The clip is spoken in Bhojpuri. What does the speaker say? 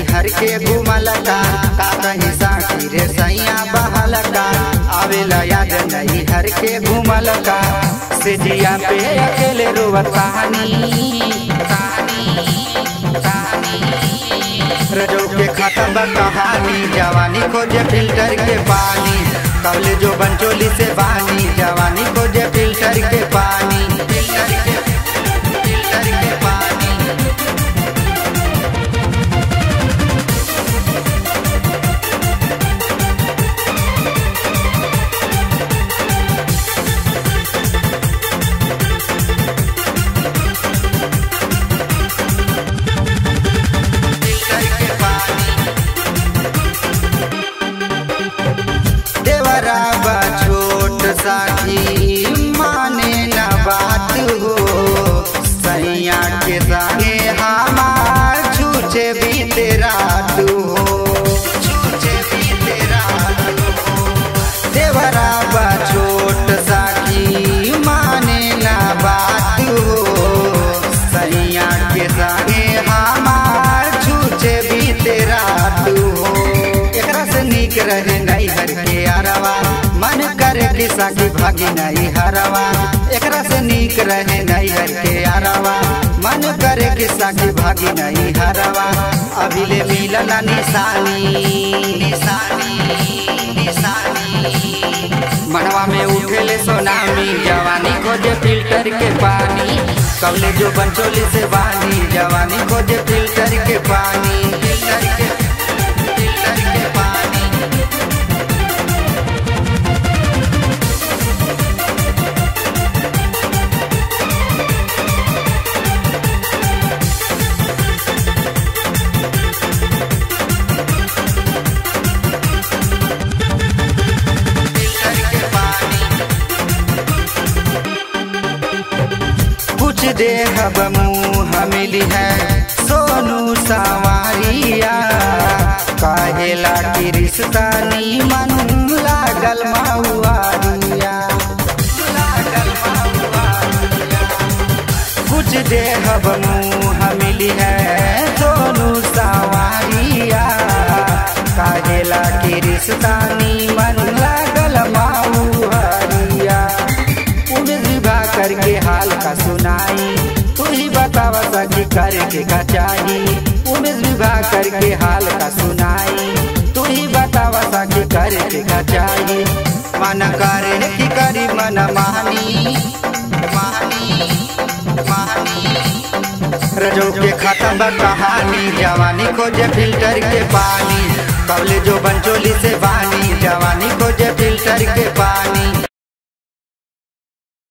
हर के घूमल का का कहीं साथी रे सैया बहल का आवेला याद नहीं हर के घूमल का सिजिया पे अकेले रोवत कहानी रजो के खत्म कहानी जवानी खोजे फिल्टर के पानी कवले जो बंचोली से बानी जवानी खोजे फिल्टर के पानी फिल्टर के फिल्टर के पानी फिल्टर के पानी देवरा बा छोट साथी माने न बात हो सैया के संगे हमार छूचे बीते रात हो छूचे बीते रात हो देवरा बा छोट साथी माने न बात हो सैया के संगे हमार छूचे बीते रात हो एकरा से निक रहे नहीं हर के अरवा मन करे कि साकी भागी नहीं हरवा एकरा से निक रहे नहीं हर के अरवा मन करे कि साकी भागी नहीं हरवा अभी ले मिलल निशानी निशानी निशानी मनवा में उठेले सोनामी जवानी खोजे फिल्टर के पानी कवले जो बंचोली से बानी जवानी खोजे फिल्टर के पानी फिल्टर के फिल्टर के पानी फिल्टर के पानी कुछ देहब मुँह मिली है सोनू सवारिया कहेला कि रिश्ता नीमन लागल महुआरिया लागल महुआरिया कुछ देहब मुँह मिली है सोनू सवारिया कहेला कि रिश्ता नीमन लागल महुआरिया उम्र विवाह करके हाल का सुनाई तू ही बतावा सकी करके का चाही उम्र विवाह करके हाल का सुनाई तू ही बतावा सकी करके का चाही मन करे कि करी मन मानी मानी मानी रजो के खत्म कहानी जवानी खोजे फिल्टर के पानी कवले जो बंचोली से बानी जवानी खोजे फिल्टर के पानी